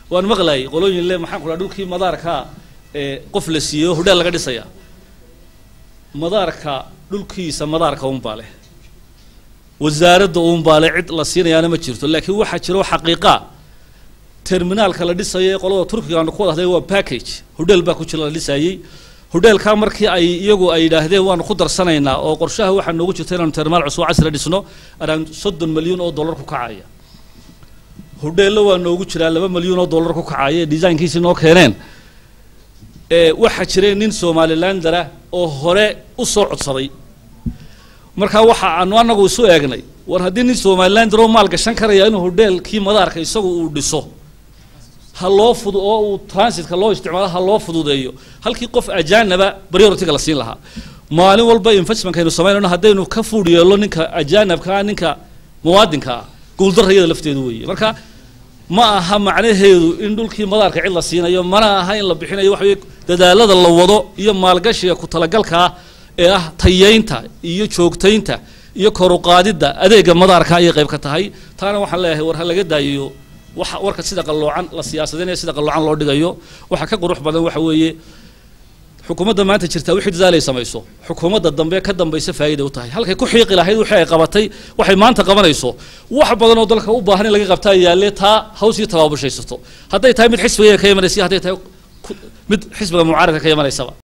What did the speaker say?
waan maqlayay qolooyin le maxaan ku dhaha dhulkii madaarka ee qof la siiyo hodheel laga dhisaya madaarka dhulkiisa madaarka unbaa leh wasaaradda unbaa leh cid la siinayaana ma jirto laakiin waxaa jiro xaqiiqa terminaalka la dhisayo ee qolada turkiga aanu ku wada hadlay waa package hodheel baa ku jira la dhisayey hodheelkaa markii ay iyagu ay yidhaahdeen waanu ku darsanaynaa oo qorshaha waxaa noogu jirta inaanu terminaal cusub casri dhisno around soddon milyan oo dollar ku kacaya hodheello waa noogu jiraa laba milyan oo dollar ku kacaya design-kiisi noo keeneen ee waxaa jiray nin somalilandara oo hore u soo codsaday markaa waxa aanu anagu isu eegnay war haddii nin somalilander oo maal gashan karaya inuu hodheelkii madaarka isagu uu dhiso ha loo fudu oo uu transitka loo isticmaalo ha loo fududeeyo halkii qof ajaanaba priority-ga la siin lahaa maalin walba investmentkaynu samaynayno haddaynu ka fuudh yeello ninka ajaanabkaa ninka muwaadinka ah guuldarrayada lafteedu weeye marka ma aha macnaheedu in dhulkii madaarka cid la siinayo mana aha in la bixinayo waxa weye dadaalada la wado iyo maalgashiga ku talagalka ah ee ah tayeynta iyo joogtaynta iyo kor u qaadidda adeega madaarka ayay qayb ka tahay taana waxaan leeyahay war ha laga daayiyo waxa warka sida qalloocan la siyaasadeynayo sida qalloocan loo dhigayo waxa ka qurux badan waxa weeye xukuumadda maanta jirtaa wixii dadaalay samayso xukuumadda dambe ka dambaysa faa'iida u tahay halkay ku xiiqi lahayd wixii ay qabatay waxay maanta qabanayso wax badan oo dalka u baahan in laga qabtaa yaalle taa haws iyo tabaabushaysato hadday tahay mid xisbiga ka imanaysa hadday tahay ku- mid xisbiga mucaaradka ka imanaysaba